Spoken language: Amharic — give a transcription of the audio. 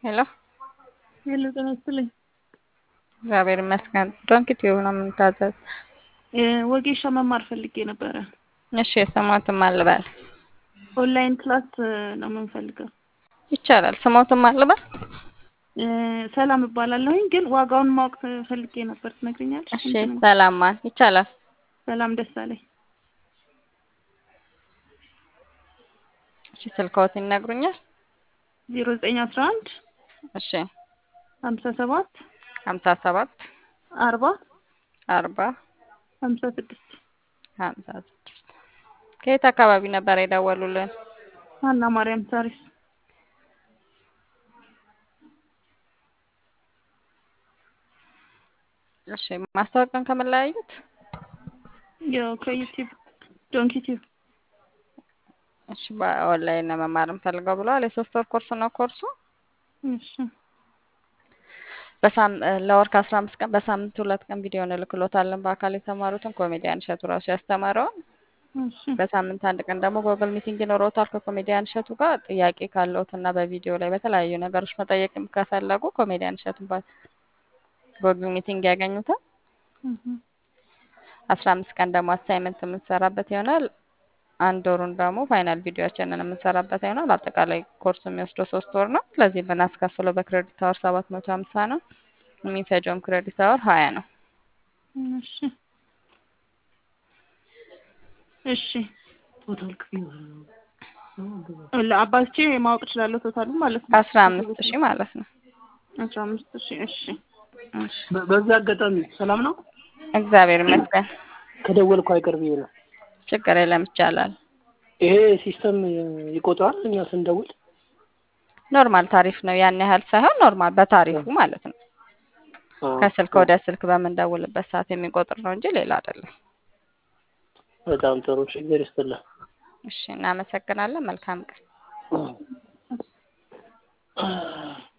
ሄሎ ሄሎ ጤና ይስጥልኝ። እግዚአብሔር ይመስገን። ዶንኪ ቲዩብ ነው የምንታዘዝ። ወጌሻ መማር ፈልጌ ነበረ። እሺ የስሞትም አልበል ኦንላይን ክላስ ነው የምንፈልገው። ይቻላል። ስሞትም አልበል ሰላም እባላለሁኝ፣ ግን ዋጋውን ማወቅ ፈልጌ ነበር። ትነግሪኛለሽ? እሺ ሰላም ማን ይቻላል። ሰላም ደሳለኝ። እሺ ስልክዎት ይነግሩኛል? ዜሮ ዘጠኝ አስራ አንድ እሺ ሀምሳ ሰባት ሀምሳ ሰባት አርባ አርባ ሀምሳ ስድስት ሀምሳ ስድስት ከየት አካባቢ ነበር የደወሉልን? ሀና ማርያም ሳሪስ። እሺ ማስታወቂያን ከምን ላይ አዩት? ያው ከዩቲዩብ ዶንኪ ቲዩብ። እሺ በኦንላይን ነው መማር እንፈልገው ብለዋል። የሶስት ወር ኮርስ ነው ኮርሱ እሺ በሳም ለወር ከአስራ አምስት ቀን በሳምንት ሁለት ቀን ቪዲዮ እንልክሎታለን። በአካል የተማሩትን ኮሜዲያን እሸቱ ራሱ ያስተማረውን እሺ በሳምንት አንድ ቀን ደግሞ ጎግል ሚቲንግ ይኖረውታል ከኮሜዲያን እሸቱ ጋር ጥያቄ ካለዎት እና በቪዲዮ ላይ በተለያዩ ነገሮች መጠየቅ ከፈለጉ ኮሜዲያን እሸቱን በጎግል ሚቲንግ ያገኙታል። እህ አስራ አምስት ቀን ደግሞ አሳይመንት የምንሰራበት ይሆናል። አንድ ወሩን ደግሞ ፋይናል ቪዲዮችንን የምንሰራበት ይሆናል። አጠቃላይ ኮርሱ የሚወስደው ሶስት ወር ነው። ስለዚህ ብናስከፍለው በክሬዲት አወር ሰባት መቶ ሀምሳ ነው። የሚፈጀውም ክሬዲት አወር ሀያ ነው። እሺ እሺ ቶታል ክፍያ ለአባትቼ ማወቅ እችላለሁ ቶታሉ ማለት ነው። አስራ አምስት ሺህ ማለት ነው። አስራ አምስት ሺህ እሺ እሺ በ- በዚህ አጋጣሚ ሰላም ነው። እግዚአብሔር ይመስገን። ከደወልኩ አይቀር ብዬ ነው። ችግር የለም ይቻላል። ይሄ ሲስተም ይቆጥራል እኛ ስንደውል? ኖርማል ታሪፍ ነው። ያን ያህል ሳይሆን ኖርማል በታሪፉ ማለት ነው። አዎ። ከስልክ ወደ ስልክ በምንደውልበት ሰዓት የሚቆጥር ነው እንጂ ሌላ አይደለም። በጣም ጥሩ ችግር ይስጥልህ። እሺ እናመሰግናለን። መልካም ቀን። አዎ።